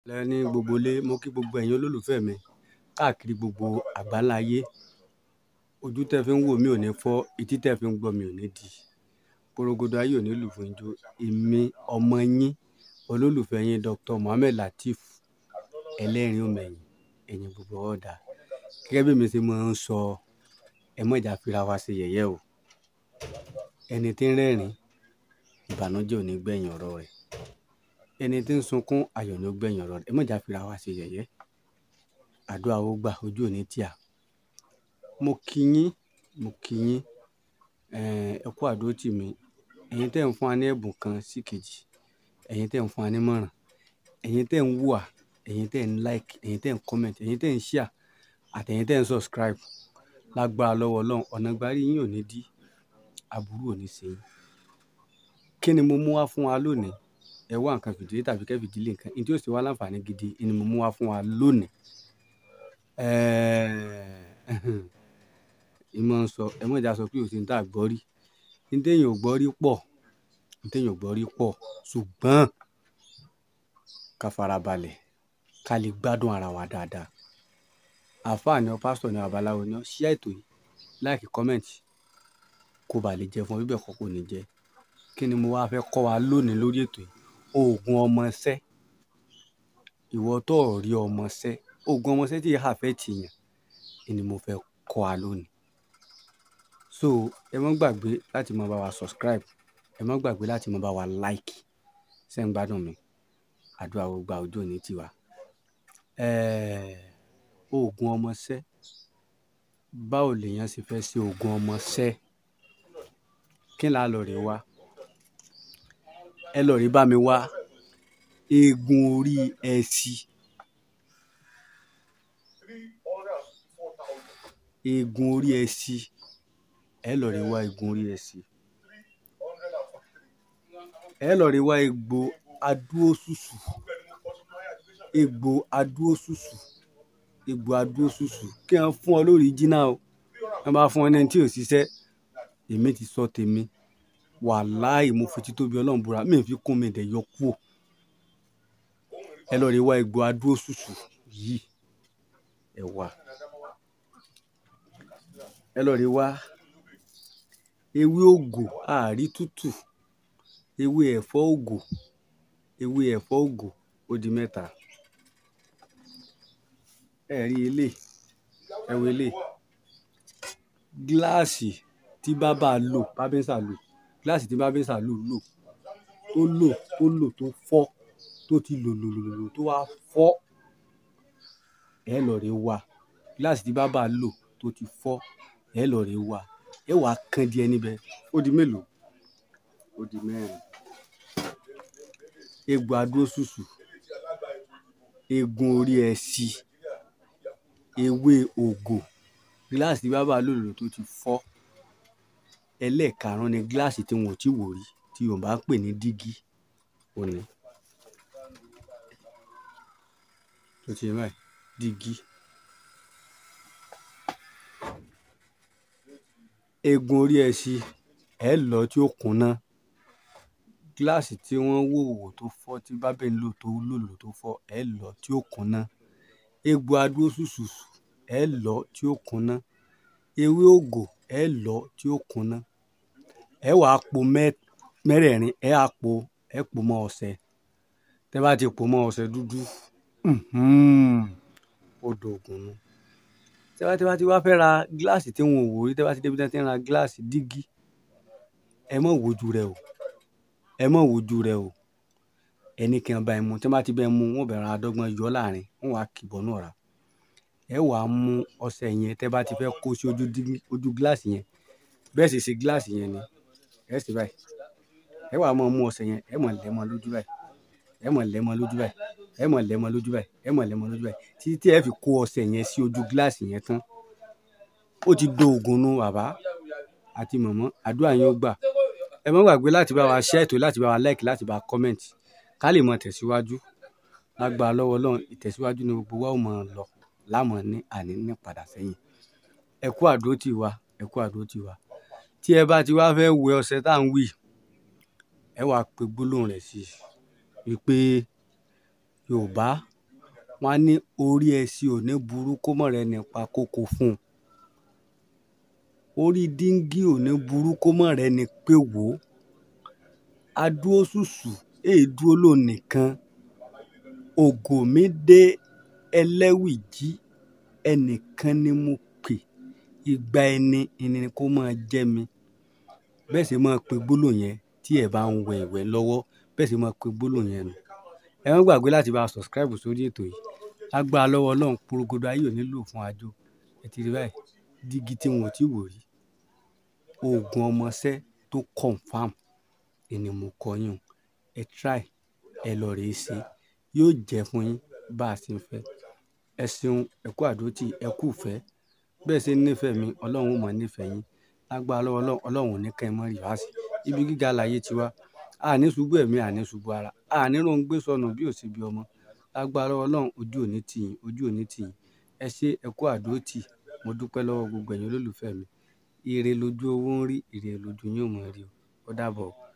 lẹ́ni gbogbo ilé mo kí gbogbo ẹ̀yin olólùfẹ́ mi káàkiri gbogbo àgbáńlá ayé ojú tẹ́ fi ń wò mí ò ní fọ́ etí tẹ́ fi ń gbọ́ mi ò ní di porogodo ayé ò ní lù fún ijó èmi ọmọ yín olólùfẹ́ yín Dr. Mohammed Lateef ẹlẹ́rìn òmẹ̀yìn ẹ̀yìn gbogbo ọ̀dà gẹ́gẹ́ bí mi ṣe máa ń sọ ẹ má jà fira wa ṣe yẹ̀yẹ́ o ẹni tí ń rẹ́rìn ìbànújẹ́ ò ní gbẹ̀yìn ọ̀rọ̀ rẹ̀ ẹni tí ń sunkún ayọ̀ ní ó gbẹ̀yìn ọ̀rọ̀ rẹ̀ ẹ má jà fira wa ṣe yẹ̀yẹ́ àdúrà ó gbà ojú ò ní tíà mo kí yín mo kí yín ẹ kú àdúró tì mí ẹ̀yin tẹ́ ń fún wa ní ẹ̀bùn kan sí kejì ẹ̀yin tẹ́ ń fún wa ní mọ̀ràn ẹ̀yin tẹ́ ń wùwà ẹ̀yin tẹ́ ń like ẹ̀yin tẹ́ ń comment ẹ̀yin tẹ́ ń share àtẹ̀yin tẹ́ ń subscribe lágbára lọ́wọ́ ọlọ́run ọ̀nà gbárí yín ò ní dí aburú ò ní ṣe yín kí ni mo mú wá fún wa lónìí ẹ wá nǹkan fìdílé tàbí kẹ́ fìdílé nǹkan ní tí ó sì wá láǹfààní gidi ni mo mú wá fún wa lónìí ìmọ̀ ń sọ ẹ mọ̀ ìjà sọ pé òsì ń tà gbọ́ rí ní téèyàn ò gbọ́ rí pọ̀ ní téèyàn ò gbọ́ rí pọ̀ ṣùgbọ́n ká farabalẹ̀ ká lè gbádùn ara wa dáadáa àfáà ni ọ pásítọ̀ ni babaláwo ni ọ ṣí ètò yìí láìkí kọ́mẹ̀ntì kó ba lè jẹ fún ọ bíbẹ̀ kọ́ kò ní jẹ kí ni mo wá fẹ́ kọ́ wa lónìí lórí ètò yìí oògùn ọmọọṣẹ́ ìwọ tó rí ọmọọṣẹ́ oògùn ọmọọṣẹ́ tí yìí fẹ́ tì yàn ni mo fẹ́ kọ́ wa lónìí so ẹ má gbàgbé láti máa bá wa subscribe ẹ má gbàgbé láti máa bá wa like ṣé ń gbádùn mi àdúrà wo gba ojú òní tiwa oògùn ọmọọṣẹ́ báwo lèèyàn ṣe fẹ́ ṣe oògùn ọmọọṣẹ́ kí n là lọ rè wá ẹ lọ rí bá mi wá eegun orí ẹṣin eegun orí ẹṣin ẹ lọ rí wá eegun orí ẹṣin ẹ lọ rí wá egbò adúóṣùṣù egbò adúóṣùṣù egbò adúóṣùṣù kí wọn fún ọ lórí jìnnà o wọn bá fún ọ ní ẹni tí ò ṣiṣẹ́ èmi ti sọ tèmi wàláì mo fi títóbi ọlọ́run búra mi fi kún mi dẹ̀ yọ kúò ẹ lọ rí wá egbò adúóṣùṣù yìí ẹ wà ẹ lọ rí wá ewé ògò àárí tútù ewé ẹ̀fọ́ ògò ewé ẹ̀fọ́ ògò ó di mẹ́ta ẹ rí ilé ẹ wo ilé gíláàsì tí bábà lò bábẹ́nsà lò gíláàsì tí bábẹ́nsà lò lò tó lò tó lò tó fọ́ tó ti lò lò lò lò tó wá fọ́ ẹ lọ rí wá gíláàsì tí bábà lò tó ti fọ́ ẹ lọ rí wá ẹ wàá kan díẹ̀ níbẹ̀ ó di mélòó ó di mẹ́rin egbò adóṣùṣù eegun orí ẹṣin ewé ògò gíláàsì tí bábà lò lò tó ti fọ́ ẹlẹ́ẹ̀karùn-ún ni gíláàsì tí wọn ò tí wò rí tí Yorùbá ń pè ní dígí òní tó ti báyìí dígí eegun orí ẹṣin ẹ lọ tí ó kúnná gíláàsì tí wọ́n wò wò tó fọ́ tí bábẹ́ ń lò tó lò lò tó fọ́ ẹ lọ tí ó kúnná egbò adúóṣùṣù ẹ lọ tí ó kúnná ewé ògò ẹ lọ tí ó kúnná ẹ wàá po mẹ́rẹ̀ẹ̀rin ẹ á po ẹ po mọ́ ọṣẹ tẹ́ bá ti po mọ́ ọṣẹ dúdú odò ògùn nu tẹ́ bá tí bá ti wá fẹ́ ra gíláàsì tí wọn ò wò rí tẹ́ bá ti débi tí wọ́n ti ń ra gíláàsì dígí ẹ mọ̀ wojú rẹ o ẹ mọ̀ wojú rẹ o ẹni kí n bá ẹ mu tí wọ́n bá ti bẹ́ẹ̀ mu wọ́n bẹ̀rẹ̀ adọ́gbọ́n yọ láàrin wọ́n wàá kìbọ̀ náà ra ẹ wàá mú ọṣẹ yẹn tẹ́ bá ti fẹ́ kó sí ojú ojú gíláàsì yẹn bẹ́ẹ̀ sì ṣe gíláàsì yẹn ni ẹ sì báyìí ẹ wàá mọ̀ mú ọṣẹ yẹn ẹ mọ̀ lẹ́mọ lójú báyìí ẹ mọ̀ lẹ́mọ lójú báyìí ẹ mọ̀ lẹ́mọ lójú báyìí ẹ mọ̀ lẹ́mọ lójú báyìí títí tí ẹ fi kó ọṣẹ yẹn sí ojú gíláàsì yẹn tán ó ti do ògùn nu bàbá àti mọ̀mọ́ àdúrà yín ó gbà ẹ má gbàgbé láti bá wa share ètò láti bá wa like láti bá wa comment ká lè mọ tẹ̀síwájú lágbára lọ́wọ́ Ọlọ́run ìtẹ̀síwájú ni gbogbo wa ó mọ̀ lọ lámọ̀ ní àní ní padà sẹ́yìn ẹ kú àdúró tì wá ẹ kú àdúró tì wá tí ẹ bá ti wá fẹ́ wẹ ọṣẹ tá à ń wì ẹ wàá pe gbólóhùn rẹ̀ sí i wípé yorùbá wọ́n á ní orí ẹṣin ò ní burú kó mọ̀ rẹ́ nípa kókó fún un orí díngí ò ní burú kó mọ̀ rẹ́ ni pé wò ó adúró ṣùṣù èè dúró lóun nìkan ògo mi dé ẹlẹ́wìjí ẹnìkan ni mo pè ìgbà ẹni ẹni kó máa jẹ́ mi bẹ́ẹ̀ sì máa pe gbólóhùn yẹn tí ẹ bá ń wẹ ìwẹ̀ lọ́wọ́ bẹ́ẹ̀ sì máa pe gbólóhùn yẹn nù ẹ má gbàgbé láti bá a subscribe sórí ètò yìí lágbára lọ́wọ́ ọlọ́run porogodo ayé ò nílò fún àjò ẹ ti rí báyìí dígí tí wọn ò tí wò rí oògùn ọmọọṣẹ́ tó confam ẹni mo kọ yín o ẹ try ẹ lọ rèé ṣe yóò jẹ́ fún yín bá a ṣe ń fẹ́ ẹ ṣeun ẹ kú àdótì ẹ kú ìfẹ́ bẹ́ẹ̀ ṣe ń nífẹ̀ẹ́ mi ọlọ́run ó mọ̀ nífẹ̀ẹ́ yín lágbára lọ́wọ́ ọlọ́run ọlọ́run ò ní kẹ́ ẹ mọ́ rí wá sí ibi gíga láyé tiwa àní ṣubú ẹ̀mí àní ṣubú ara àní ló ń gbé sọnù bí ò sí bí ọmọ lágbára lọ́wọ́ ọlọ́run ojú òní tì yín ojú òní tì yín ẹ ṣe ẹ kú àdótì mo dúpẹ́ lọ́wọ́ gbogbo ẹ̀yin olólùfẹ́ mi ire lójú owó ń rí ire lójú yín ò mọ̀ rí o ó dàbọ̀.